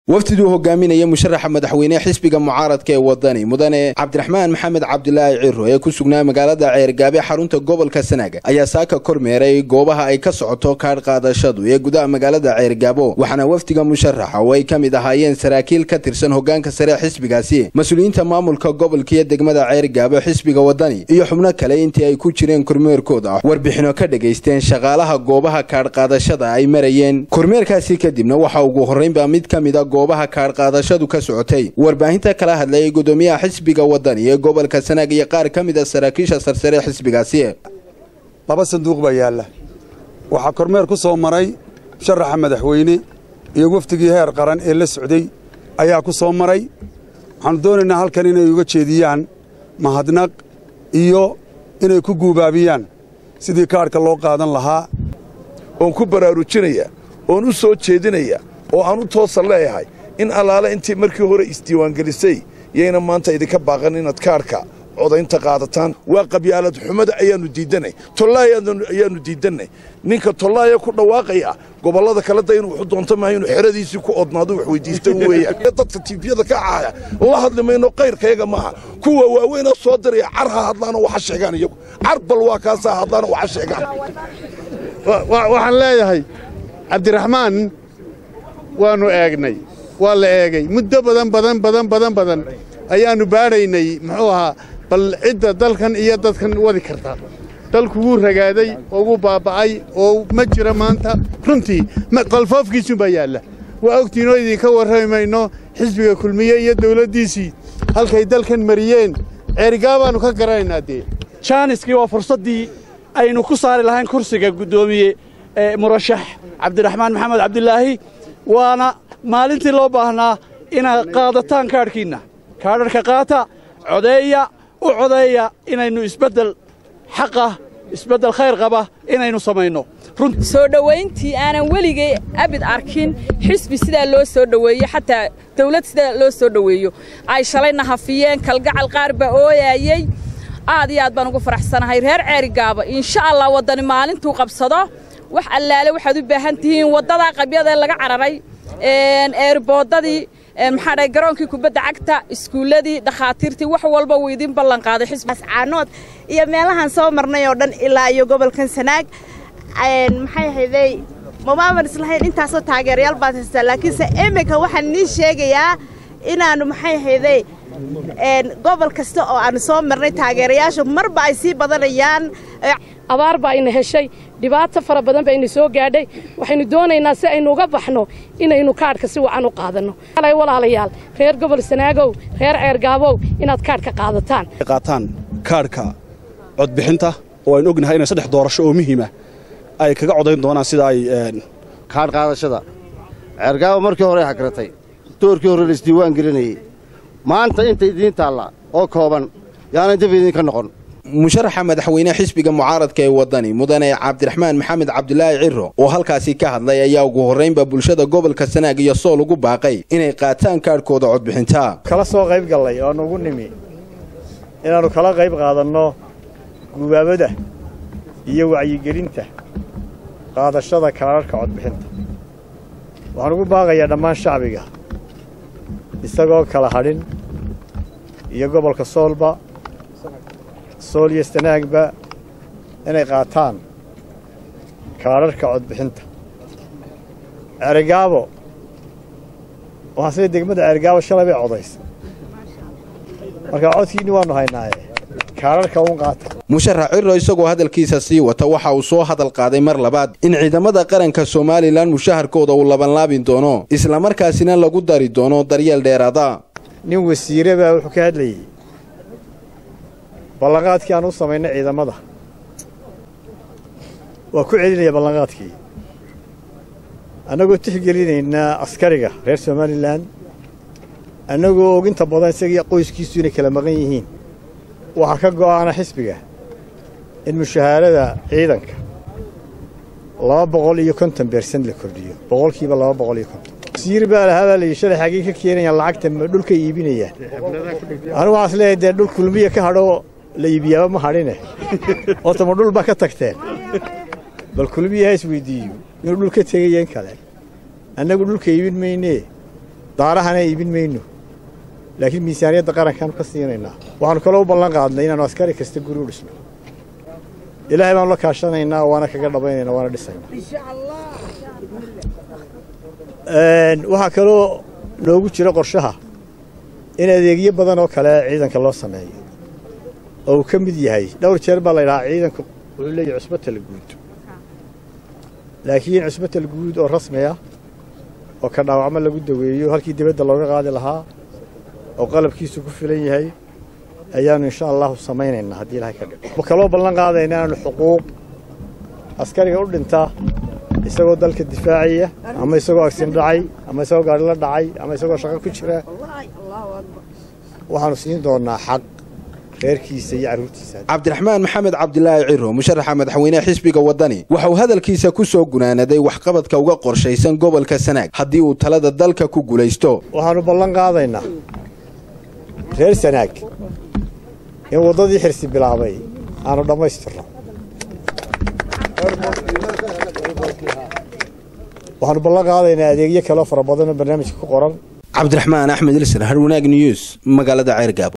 wafdiduu hogaaminaya musharaxa madaxweyne xisbiga mucaaradka ee wadani mudane cabdiraxmaan maxamed cabdilaahi ciro ee ku sugnaa magaalada ceergaabe xarunta gobolka sanaaga ayaa saaka kormeeray goobaha ay ka socoto kaadh qaadashadu ee gudaha magaalada ceergaabo waxaana wafdiga musharaxa oo ay ka mid ahaayeen saraakiil ka tirsan hogaanka sare xisbigaasi mas-uuliyiinta maamulka gobolka iyo degmada ceergaabo xisbiga wadani iyo xubno kale intii ay ku jireen kormeerkooda warbixino ka dhegaysteen shaqaalaha goobaha kaadh qaadashada ay marayeen kormeerkaasi kadibna waxa ugu horreynba mid ka mida goobaha kaadh qaadashadu ka socotay warbaahinta kala hadlayay gudoomiyaha xisbiga wadani ee gobolka sanaag iyo qaar ka mid a saraakiisha sarsare xisbigaasi laba sanduuq baa yaalla waxaa kormeer ku soo maray musharaxa madaxweyne iyo wafdigii heer qaran ee la socday ayaa ku soo maray waxaannu doonaynaa halkan inay uga jeediyaan mahadnaq iyo inay ku guubaabiyaan sidii kaadhka loo qaadan lahaa oon ku baraarujinaya oon u soo jeedinaya oo aan u toosa leeyahay in allaale intii markii hore isdiiwaangelisay yayna maanta idinka baaqan inaad kaadhka codaynta qaadataan waa qabyaalad xumada ayaannu diiddanay tollaay ayaannu diiddannay ninka tollaaya ku dhawaaqaya gobollada kale da inuu wuxu doonto maaha inuu xeradiisii ku odnaado wax weyddiista weeyaan dadka tiifiyada ka caaya la hadli mayno kayrkayaga maaha kuwa waaweynoo soo diraya car ha hadlaanoo waxa sheegaan iyagu car bal waa kaasaa hadlaanoo waxa sheegaan waxaan leeyahay cabdiraxmaan waannu eegnay waa la eegay muddo badan badan badan badan badan ayaannu baadhaynay muxuu ahaa bal cidda dalkan iyo dadkan wadi karta dalku wuu ragaaday oo wuu baaba'ay oo ma jiro maanta runtii qalfoofkiisuunbaa yaalla waa ogtiinoo idinka warrami mayno xisbiga kulmiye iyo dawladdiisii halkay dalkan mariyeen ceerigaabaannu ka garanaynaa dee jaaniskii waa fursaddii aynu ku saari lahayn kursiga guddoomiye murashax cabdiraxmaan maxamed cabdilaahi waana maalintii loo baahnaa inaad qaadataan kaadhkiinna kaadharhka qaata codeeya u codeeya inaynu isbeddel xaqah isbeddel khayr qaba inaynu samayno soo dhowayntii aanan weligay abid arkin xisbi sidaa loo soo dhoweeyo xataa dawlad sidaa loo soo dhoweeyo ay shalayna hafiyeen kalgacal qaar baa ooyaayey aad iyo aad baan ugu faraxsanahay reer ceerigaaba insha allah waddani maalintuu qabsado wax allaale waxaad u baahan tihiin waddadaa qabyada laga cararay eerboodadii maxaa dhahay garoonkii kubadda cagta iskuulladii dhakhaatiirtii wax walba wuu idin ballan qaaday xisbicaanood iyo meelahaan soo marnay oo dhan ilaa iyo gobolkan sanaag maxay haydey mamaaban islahayn intaasoo taageerayaal baad haystaa laakiinse iminka waxaan nii sheegayaa inaannu maxay haydey gobol kasta oo aannu soo marnay taageerayaashu marba ay sii badanayaan abaar baa ina heshay dhibaato fara badan baa ina soo gaadhay waxaynu doonaynaa si aynu uga baxno inaynu kaadhka si wacan u qaadanno walaalayaal reer gobol sanaagow reer ceergaabow inaad kaadhka qaadataan qaataan kaadhka codbixinta oo aynu ognahay inay saddex doorasho oo muhiima ay kaga codayn doonaan sida ay kaadh qaadashada ceergaabo markii hore xagratay doorkii hore la isdiiwaan gelinayey maanta inta idiin taalla oo kooban yaanay dib idinka noqon musharaxa madaxweyne xisbiga mucaaradka ee wadani mudane cabdiraxmaan maxamed cabdilaahi ciro oo halkaasi ka hadlay ayaa ugu horraynba bulshada gobolka sanaag iyo sool ugu baaqay inay qaataan kaadhkooda codbixinta kala soo qayb gallay oonu ugu nimi inaannu kala qayb qaadanno gubaabada iyo wacyigelinta qaadashada kaadharhka codbixinta waxaan ugu baaqayaa dhammaan shacbiga isagoo kala hadhin iyo gobolka soolba sool iyo sanaagba inay qaataan kaadharhka codbixinta ceerigaabo waxaan sida degmada ceerigaabo shalay bay codaysa marka codkiinni waannu haynaaye kaadharhka uun qaata musharax ciro isagoo hadalkiisa sii wata waxa uu soo hadal qaaday mar labaad in ciidamada qaranka somalilan mushaharkooda uu labanlaabin doono islamarkaasina lagu dari doono daryeel dheeraada nin wasiire baa wuxuu ka hadlayey ballanqaadkii aan u samaynay ciidamada waa ku celinaya ballanqaadkii annagoo tixgelinaynaa askariga reer somalilan annagoo og inta badan isagii qoyskiisu inay kala maqan yihiin waxaa ka go'aana xisbiga in mushahaarada ciidanka laba boqol iyo konton beersan la kordhiyo boqolkiiba laba boqol iyo konton wasiir baa lahaa baa layidhi shalay xaggii ka keenayaan lacagta dhulka iibinayaan anigu waxaas leeyahay dee dhul kulmiya ka hadho la iibiyaaba ma hadhine ootama dhul baa ka tagteen bal kulmiya ha isweydiiyo inuu dhul ka tegayeen kale annagu dhulka iibin maynee daarahana iibin mayno laakiin miisaaniyadda qarankaanu ka siinaynaa waxaanu kaloo u ballan qaadnay inaannu askari kasta guri u dhisno ilaahay baanu la kaashanaynaa waana kaga dhabaynaynaa waana dhisaynaa waxaa kaloo noogu jira qorshaha in adeegyo badan oo kale ciidanka loo sameeyo oo uu ka mid yahay dhowr jeer baa la ydhahaa ciidanku wuxuu leeyahay cusbatal guud laakiin cusbatal guud oo rasmi ah oo ka dhaawacmo lagu daweeyo halkii dibadda looga qaadi lahaa oo qalabkiisu ku filan yahay ayaannu insha allahu samaynaynaa haddii ilahay ka dhigo ma kaloo ballan qaadayna inaannu xuquuq askariga u dhinta isagoo dalka difaacaya ama isagoo agsin dhacay ama isagoo gaari la dhacay ama isagoo shaqo ku jira waxaannu siin doonnaa xaq reerkiisa iyo carruurtiisa cabdiraxmaan maxamed cabdilaahi ciro musharaxa madaxweyneha xisbiga waddani waxa uu hadalkiisa ku soo gunaanaday waxqabadka uga qorshaysan gobolka sanaag haddii uu talada dalka ku guulaysto waxaannu ballan qaadaynaa reer sanaag in waddadii xirsi bilaabay aanu dhammaystirno waxaannu ballan qaadaynaa adeegyo kaleo fara badan oo barnaamijka ku qoran cabdiraxmaan axmed ilsar harwanaag news magaalada ceergaabo